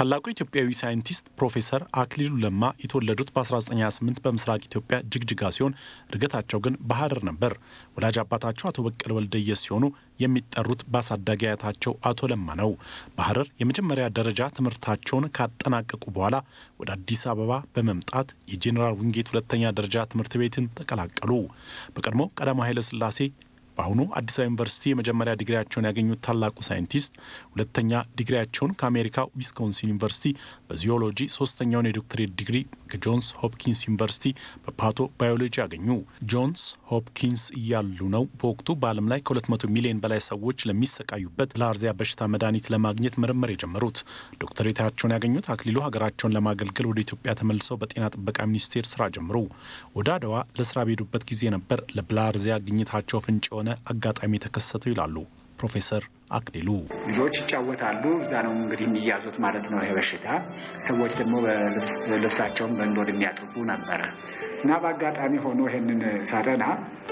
ታላቁ ኢትዮጵያዊ ሳይንቲስት ፕሮፌሰር አክሊሉ ለማ የተወለዱት በ1928 በምስራቅ ኢትዮጵያ ጅግጅጋ ሲሆን እድገታቸው ግን በሐረር ነበር። ወላጅ አባታቸው አቶ በቀለ ወልደየስ ሲሆኑ የሚጠሩት በአሳዳጊ አያታቸው አቶ ለማ ነው። በሐረር የመጀመሪያ ደረጃ ትምህርታቸውን ካጠናቀቁ በኋላ ወደ አዲስ አበባ በመምጣት የጄኔራል ዊንጌት ሁለተኛ ደረጃ ትምህርት ቤትን ተቀላቀሉ። በቀድሞ ቀዳማዊ ኃይለ ሥላሴ በአሁኑ አዲስ አበባ ዩኒቨርሲቲ የመጀመሪያ ዲግሪያቸውን ያገኙት ታላቁ ሳይንቲስት ሁለተኛ ዲግሪያቸውን ከአሜሪካ ዊስኮንሲን ዩኒቨርሲቲ በዚዮሎጂ፣ ሶስተኛውን የዶክትሬት ዲግሪ ከጆንስ ሆፕኪንስ ዩኒቨርሲቲ በፓቶ ባዮሎጂ ያገኙ። ጆንስ ሆፕኪንስ እያሉ ነው በወቅቱ በዓለም ላይ ከ200 ሚሊዮን በላይ ሰዎች ለሚሰቃዩበት ብልሃርዚያ በሽታ መድኃኒት ለማግኘት ምርምር የጀመሩት። ዶክትሬታቸውን ያገኙት አክሊሉ ሀገራቸውን ለማገልገል ወደ ኢትዮጵያ ተመልሰው በጤና ጥበቃ ሚኒስቴር ስራ ጀምሩ። ወደ አድዋ ለስራ በሄዱበት ጊዜ ነበር ለብልሃርዚያ ግኝታቸው ፍንጭ የሆነ አጋጣሚ የተከሰተው ይላሉ ፕሮፌሰር አክሊሉ። ልጆች ይጫወታሉ፣ እዛ ነው እንግዲህ የሚያዙት ማለት ነው ይሄ በሽታ። ሰዎች ደግሞ ልብሳቸውን በእንዶድ የሚያጥቡ ነበረ እና በአጋጣሚ ሆኖ ይሄንን ሳጠና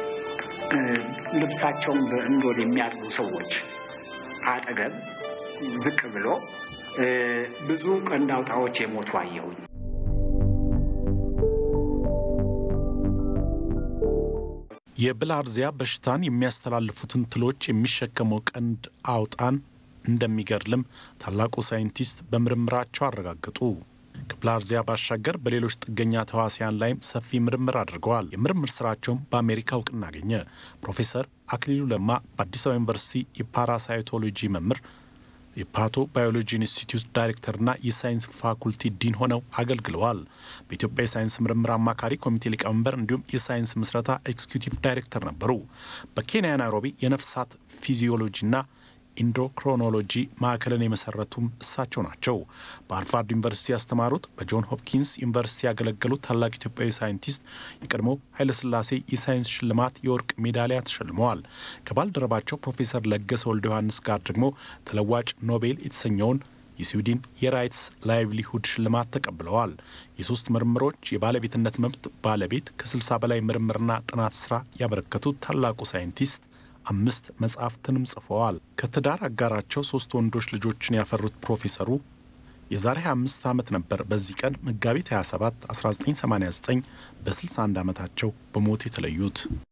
ልብሳቸውን በእንዶድ የሚያጥቡ ሰዎች አጠገብ ዝቅ ብሎ ብዙ ቀንድ አውጣዎች የሞቱ አየሁኝ። የብልሃርዚያ በሽታን የሚያስተላልፉትን ትሎች የሚሸከመው ቀንድ አውጣን እንደሚገድልም ታላቁ ሳይንቲስት በምርምራቸው አረጋገጡ። ከብልሃርዚያ ባሻገር በሌሎች ጥገኛ ተዋሲያን ላይም ሰፊ ምርምር አድርገዋል። የምርምር ስራቸውም በአሜሪካ እውቅና አገኘ። ፕሮፌሰር አክሊሉ ለማ በአዲስ አበባ ዩኒቨርሲቲ የፓራሳይቶሎጂ መምህር የፓቶ ባዮሎጂ ኢንስቲትዩት ዳይሬክተርና የሳይንስ ፋኩልቲ ዲን ሆነው አገልግለዋል። በኢትዮጵያ የሳይንስ ምርምር አማካሪ ኮሚቴ ሊቀመንበር እንዲሁም የሳይንስ ምስረታ ኤክስኪዩቲቭ ዳይሬክተር ነበሩ። በኬንያ ናይሮቢ የነፍሳት ፊዚዮሎጂና ኢንዶክሮኖሎጂ ማዕከልን የመሰረቱም እሳቸው ናቸው። በሃርቫርድ ዩኒቨርሲቲ ያስተማሩት፣ በጆን ሆፕኪንስ ዩኒቨርሲቲ ያገለገሉት ታላቅ ኢትዮጵያዊ ሳይንቲስት የቀድሞ ኃይለሥላሴ የሳይንስ ሽልማት የወርቅ ሜዳሊያ ተሸልመዋል። ከባልደረባቸው ፕሮፌሰር ለገሰ ወልደ ዮሐንስ ጋር ደግሞ ተለዋጭ ኖቤል የተሰኘውን የስዊድን የራይትስ ላይቭሊሁድ ሽልማት ተቀብለዋል። የሶስት ምርምሮች የባለቤትነት መብት ባለቤት ከ60 በላይ ምርምርና ጥናት ስራ ያበረከቱት ታላቁ ሳይንቲስት አምስት መጽሐፍትንም ጽፈዋል። ከትዳር አጋራቸው ሶስት ወንዶች ልጆችን ያፈሩት ፕሮፌሰሩ የዛሬ 25 ዓመት ነበር በዚህ ቀን መጋቢት 27 1989 በ61 ዓመታቸው በሞት የተለዩት።